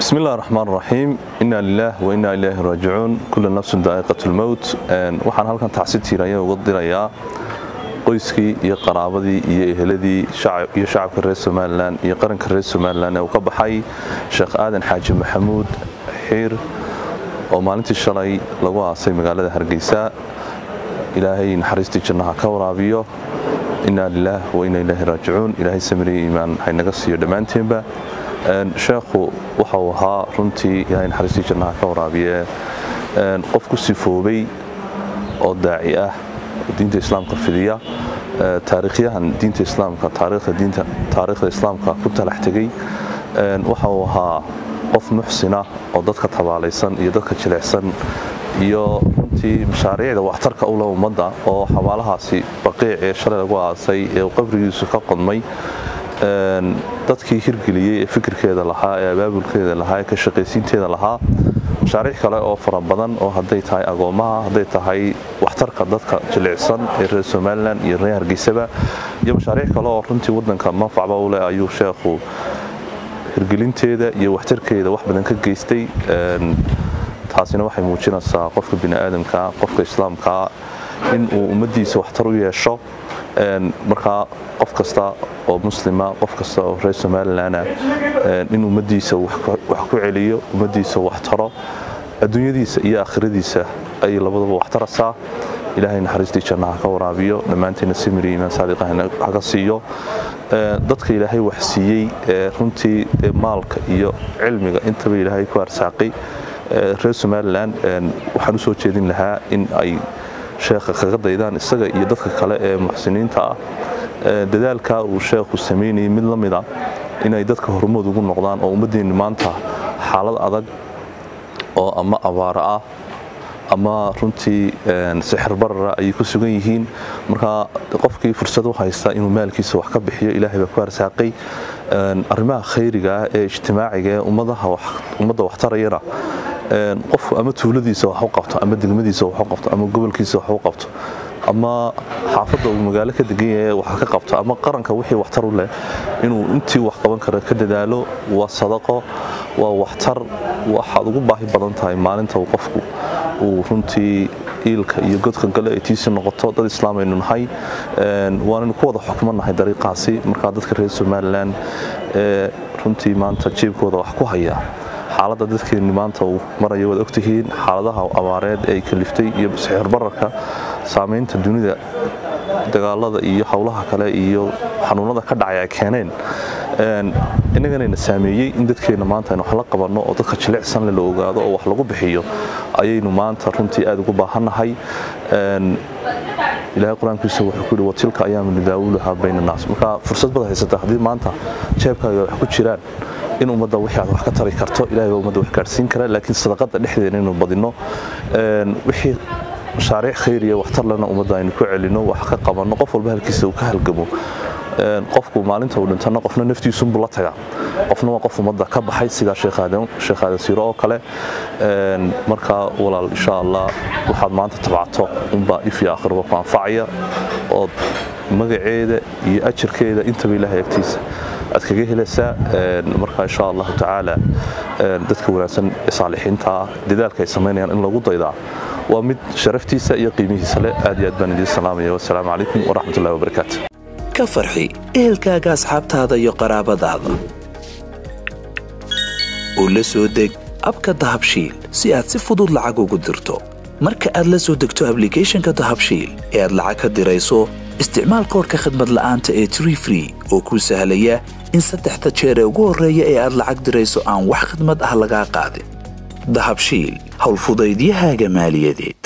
bismi illah raxmaan raxiim inaa lilaah wa innaa ilaahi raajicuun kulla nafsun daa'iqat lmowt waxaan halkan tacsi tiiraya uga dirayaa qoyskii iyo qaraabadii iyo eheladii iyo shacabka reer somalilan iyo qaranka reer somalilan ee uu ka baxay sheekh aadan xaaji maxamuud xiir oo maalintii shalay lagu aasay magaalada hargeysa ilaahay naxariistii jannaha ka waraabiyo innaa lilaah wa innaa ilaahi raajicuun ilaahay samiriya iimaan haynaga siiyo dhammaanteenba sheekhu waxa uu ahaa runtii ilaahay naxariistii jannaha ka waraabiye qof ku sifoobay oo daaci ah diinta islaamka fidiya taariikhyahan diinta islaamka taariikhda islaamka ku talax tegey waxa uu ahaa qof muxsina oo dadka tabaalaysan iyo dadka jilecsan iyo runtii mashaariicda waxtarka u leh ummadda oo xabaalahaasi baqiic ee shalay lagu aasay ee uu qabrigiisu ka qodmay dadkii hirgeliyey ee fikirkeeda lahaa ee abaabulkeeda lahaa ee ka shaqaysiinteeda lahaa mashaariic kale oo fara badan oo hadday tahay agoomaha hadday tahay waxtarka dadka jilicsan ee reer somalilan iyo reer hargeysaba iyo mashaariic kale oo runtii wadanka manfacba u leh ayuu sheekhu hirgelinteeda iyo waxtarkeeda wax badan ka geystay taasina waxay muujinaysaa qofka biniaadamkaa qofka islaamkaa in uu ummaddiisa waxtar u yeesho markaa qof kasta oo muslima qof kasta oo reer somalilana in ummaddiisa wax ku celiyo ummaddiisa wax taro adduunyadiisa iyo aakhiradiisa ay labadaba wax taraysaa ilaahay naxariistii jannaha ka waraabiyo dhammaanteena simiri iimaan saadiqa haga siiyo dadka ilaahay wax siiyey runtii maalka iyo cilmiga intaba ilaahay ku arsaaqay reer somalilan waxaan u soo jeedin lahaa in ay sheekha kaga daydaan isaga iyo dadka kale ee muxsiniinta ah dadaalkaa uu sheekhu samaynayay mid la mida inay dadka hormood ugu noqdaan oo ummaddeenni maanta xaalad adag oo ama abaaro ah ama runtii sixir barara ayay ku sugan yihiin markaa qofkii fursad u haysta inuu maalkiisa wax ka bixiyo ilaahay baa ku arsaaqay arrimaha khayriga ah ee ijtimaaciga ee ummadda waxtarayana qofku ama tuuladiisa wax u qabto ama degmadiisa wax u qabto ama gobolkiisa wax u qabto ama xaafadda uu magaalo ka degan yahay wax ka qabto ama qaranka wixii waxtar u leh inuu intii wax qaban kara ka dadaalo waa sadaqo waa waxtar waxaad ugu baahi badan tahay maalinta uu qofku uu runtii iilka iyo godka gale ay tiisi noqoto dad islaamaynu nahay waanaynu ku wada xukmannahay dariiqaasi markaa dadka reer somalilan ee runtii maanta jeebkooda wax ku haya xaaladda dadkeenni maanta uu maraya waad ogtihiin xaaladaha abaareed ee ay kaliftay iyo sixir bararka saamaynta dunida dagaalada iyo howlaha kale iyo xanuunada ka dhacay ay keeneen innaganayna saameeyey in dadkeenna maanta aynu wax la qabanno oo dadka jilicsanle la ogaado oo wax lagu bixiyo ayaynu maanta runtii aad ugu baahannahay ilaahay qur-aankiisa wuxuu ku yidhi watilka ayaamu nidaawuluhaa bayna naas marka fursad baad haysata haddii maanta jeebkaaga wax ku jiraan in ummadda wixii aad wax ka tari karto ilahay baa ummadda wax gaadhsiin kara laakiin sadaqada dhexdeena inuu badinno wixii mashaariic khayriya waxtarlena ummadda aynu ku celinno wax ka qabanno qof walba halkiisa uu ka halgamo qofku maalinta uu dhintana qofna naftiisunbuu la tagaa qofna waa qof ummadda ka baxay sidaa sheekh aadan siiro oo kale markaa walaal insha allah waxaad maanta tabcato unbaa if iyo aakhirba ku anfacaya ood magaceeda iyo ajarkeeda intaba ilaahay agtiisa aad kaga helaysaa marka insha allahu tacaala dadka wanaagsan ee saalixiinta ah dadaalka ay samaynayaan in lagu daydaa waa mid sharaftiisa iyo qiimihiisa leh aad iyo aad baan idiin salaamaya wasalaamu calaykum waraxmatullahi wabarakaatu ka farxi ehelkaaga asxaabtaada iyo qaraabadaada oo la soo deg abka dahabshiil si aad si fudud lacag ugu dirto marka aad la soo degto ablicathonka dahabshiil ee aad lacag ka dirayso isticmaal koorka khadmad la'aanta ee tree free oo kuu sahlaya in saddexda jeer ee ugu horreeya ee aad lacag dirayso aan wax khidmad ah lagaa qaadin dahabshiil howlfudaydiyahaaga maaliyadeed